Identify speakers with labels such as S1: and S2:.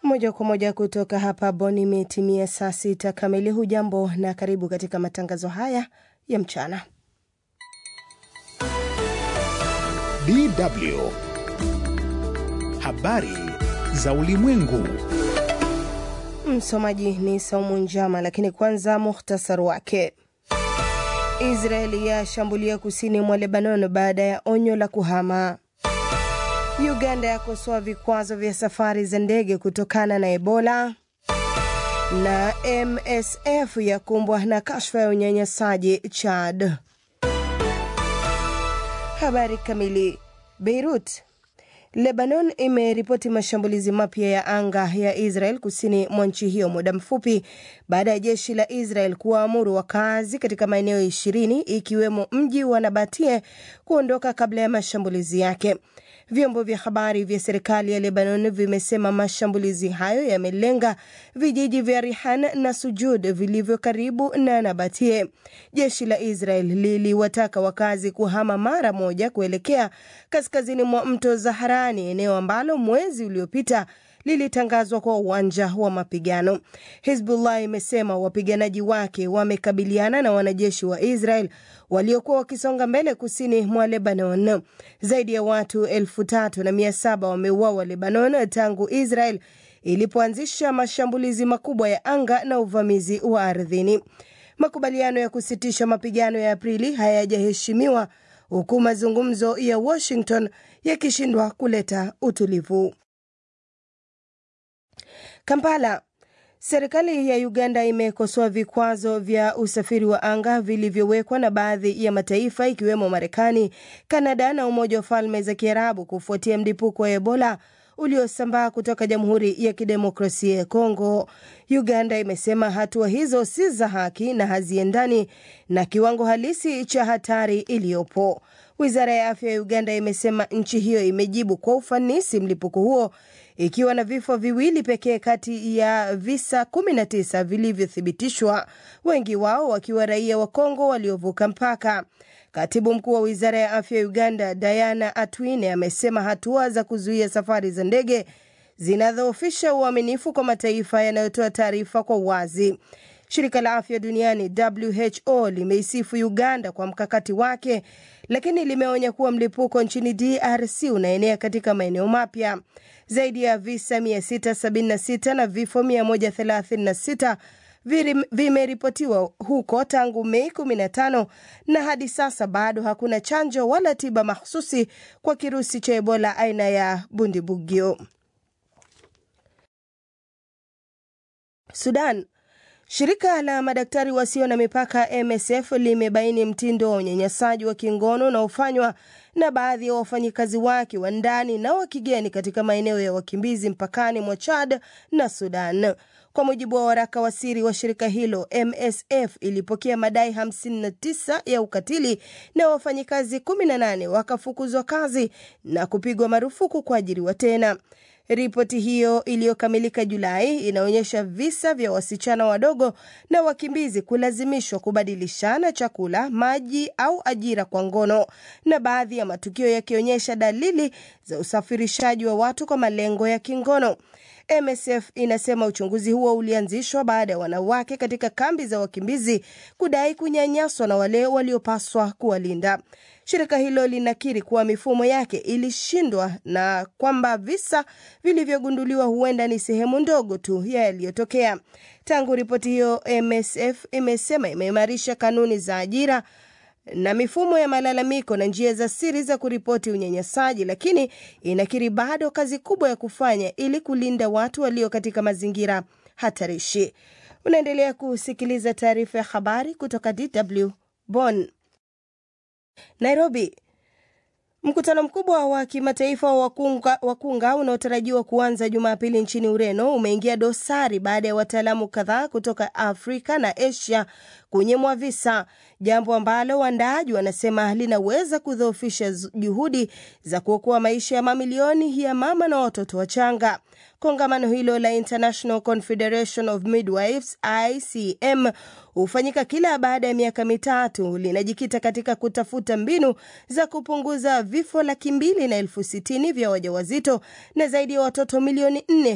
S1: Moja kwa moja kutoka hapa Bonn, imetimia saa sita kamili. Hujambo na karibu katika matangazo haya ya mchana.
S2: DW habari za ulimwengu.
S1: Msomaji ni Saumu Njama, lakini kwanza muhtasari wake. Israeli yashambulia kusini mwa Lebanon baada ya onyo la kuhama. Uganda yakosoa vikwazo vya safari za ndege kutokana na Ebola, na MSF yakumbwa na kashfa ya unyanyasaji Chad. Habari kamili. Beirut Lebanon imeripoti mashambulizi mapya ya anga ya Israel kusini mwa nchi hiyo muda mfupi baada ya jeshi la Israel kuwaamuru wakazi katika maeneo ishirini ikiwemo mji wa Nabatie kuondoka kabla ya mashambulizi yake. Vyombo vya habari vya serikali ya Lebanon vimesema mashambulizi hayo yamelenga vijiji vya Rihan na Sujud vilivyo karibu na Nabatie. Jeshi la Israel liliwataka wakazi kuhama mara moja kuelekea kaskazini mwa mto Zaharani, eneo ambalo mwezi uliopita lilitangazwa kwa uwanja wa mapigano. Hizbullah imesema wapiganaji wake wamekabiliana na wanajeshi wa Israel waliokuwa wakisonga mbele kusini mwa Lebanon. Zaidi ya watu elfu tatu na mia saba wameuawa Lebanon tangu Israel ilipoanzisha mashambulizi makubwa ya anga na uvamizi wa ardhini. Makubaliano ya kusitisha mapigano ya Aprili hayajaheshimiwa huku mazungumzo ya Washington yakishindwa kuleta utulivu. Kampala. Serikali ya Uganda imekosoa vikwazo vya usafiri wa anga vilivyowekwa na baadhi ya mataifa ikiwemo Marekani, Kanada na Umoja wa Falme za Kiarabu kufuatia mlipuko wa Ebola uliosambaa kutoka Jamhuri ya Kidemokrasia ya Kongo. Uganda imesema hatua hizo si za haki na haziendani na kiwango halisi cha hatari iliyopo. Wizara ya afya ya Uganda imesema nchi hiyo imejibu kwa ufanisi mlipuko huo ikiwa na vifo viwili pekee kati ya visa 19 vilivyothibitishwa, wengi wao wakiwa raia wa Kongo waliovuka mpaka. Katibu mkuu wa wizara ya afya ya Uganda Diana Atwine amesema hatua za kuzuia safari za ndege zinadhoofisha uaminifu kwa mataifa yanayotoa taarifa kwa uwazi. Shirika la afya duniani WHO limeisifu Uganda kwa mkakati wake, lakini limeonya kuwa mlipuko nchini DRC unaenea katika maeneo mapya. Zaidi ya visa 676 na vifo 136 vimeripotiwa huko tangu Mei 15 na hadi sasa bado hakuna chanjo wala tiba mahususi kwa kirusi cha Ebola aina ya Bundibugyo. Sudan. Shirika la madaktari wasio na mipaka MSF limebaini mtindo wa unyanyasaji wa kingono unaofanywa na baadhi ya wafanyikazi wake wa ndani na wa kigeni katika maeneo ya wakimbizi mpakani mwa Chad na Sudan. Kwa mujibu wa waraka wa siri wa shirika hilo, MSF ilipokea madai 59 ya ukatili na wafanyikazi 18 wakafukuzwa kazi na kupigwa marufuku kuajiriwa tena. Ripoti hiyo iliyokamilika Julai inaonyesha visa vya wasichana wadogo na wakimbizi kulazimishwa kubadilishana chakula, maji au ajira kwa ngono, na baadhi ya matukio yakionyesha dalili za usafirishaji wa watu kwa malengo ya kingono. MSF inasema uchunguzi huo ulianzishwa baada ya wanawake katika kambi za wakimbizi kudai kunyanyaswa na wale waliopaswa kuwalinda. Shirika hilo linakiri kuwa mifumo yake ilishindwa na kwamba visa vilivyogunduliwa huenda ni sehemu ndogo tu ya yaliyotokea. Tangu ripoti hiyo, MSF imesema imeimarisha kanuni za ajira na mifumo ya malalamiko na njia za siri za kuripoti unyanyasaji, lakini inakiri bado kazi kubwa ya kufanya ili kulinda watu walio katika mazingira hatarishi. Unaendelea kusikiliza taarifa ya habari kutoka DW Bonn. Nairobi. Mkutano mkubwa wa kimataifa wa wakunga, wakunga unaotarajiwa kuanza Jumapili nchini Ureno umeingia dosari baada ya wataalamu kadhaa kutoka Afrika na Asia kunyimwa visa, jambo ambalo waandaaji wanasema linaweza kudhoofisha juhudi za kuokoa maisha ya mamilioni ya mama na watoto wachanga. Kongamano hilo la International Confederation of Midwives ICM hufanyika kila baada ya miaka mitatu, linajikita katika kutafuta mbinu za kupunguza vifo laki mbili na elfu sitini vya wajawazito na zaidi ya watoto milioni nne